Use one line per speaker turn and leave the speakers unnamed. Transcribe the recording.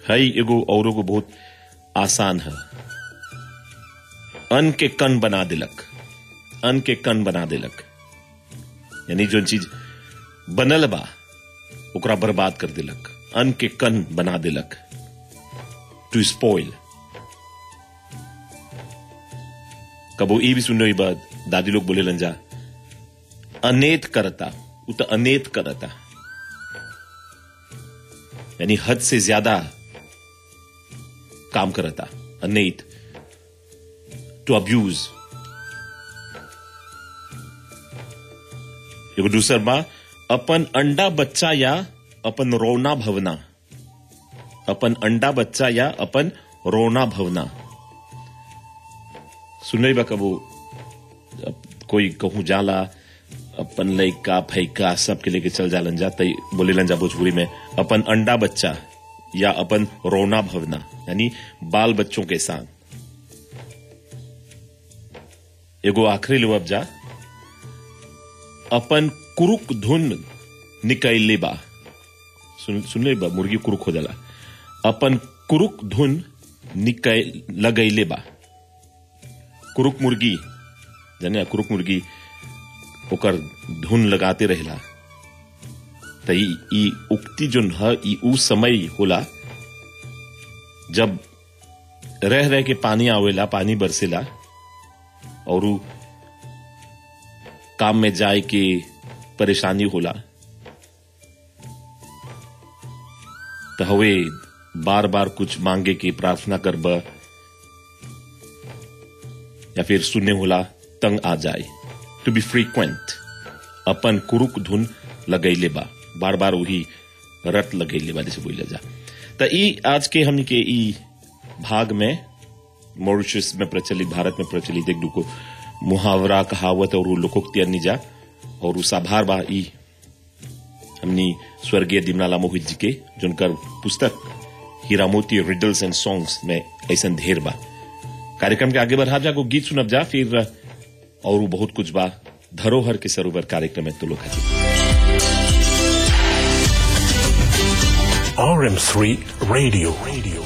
है एगो औरो को बहुत आसान है अन्न के कण बना दिलक अन्न के कण बना दिलक यानी जो चीज बनल बा ओकरा बर्बाद कर दिलक अन्न के कण बना दिलक टू स्पॉइल कबो ई भी सुन रही बात दादी लोग बोले लंजा अनेत करता उ तो अनेत करता यानी हद से ज्यादा काम करता अनेत टू अब्यूज एगो दूसर बा अपन अंडा बच्चा या अपन रोना भवना अपन अंडा बच्चा या अपन रोना भवना सुन बा कबो अब कोई कहूं जाला अपन लइका फैका सबके लेके चल जालन जा तई बोलेलन जा भोजपुरी में अपन अंडा बच्चा या अपन रोना भवना यानी बाल बच्चों के संग एगो आखिरी लो अब जा अपन कुरुक धुन निकैले बा सुन सुन ले बा मुर्गी कुरुक हो जाला अपन कुरुक धुन निकै लगैले बा कुरुक मुर्गी जाने कुरुक मुर्गी ओकर धुन लगाते रहेला त ई ई उक्ति जोन ह ई उ समय होला जब रह रह के पानी आवेला पानी बरसेला और उ काम में जाए के परेशानी होला त हवे बार बार कुछ मांगे के प्रार्थना करब या फिर सुनने होला तंग आ जाए टू बी फ्रीक्वेंट अपन कुरुक धुन लगैले बा बार बार वही रट लगैले बा जैसे बोला जा त ई आज के हमनी के ई भाग में मॉरिशस में प्रचलित भारत में प्रचलित एक दुको मुहावरा कहावत और लोकोक्ति अन्य जा और साभार बा ई हमनी स्वर्गीय दिमनाला मोहित जी के जिनकर पुस्तक हीरामोती रिडल्स एंड सॉन्ग्स में ऐसा ढेर बा कार्यक्रम के आगे बढ़ा जा को गीत सुनब जा फिर और बहुत कुछ बा धरोहर के सरोवर कार्यक्रम में तो लोग
RM3 Radio. Radio.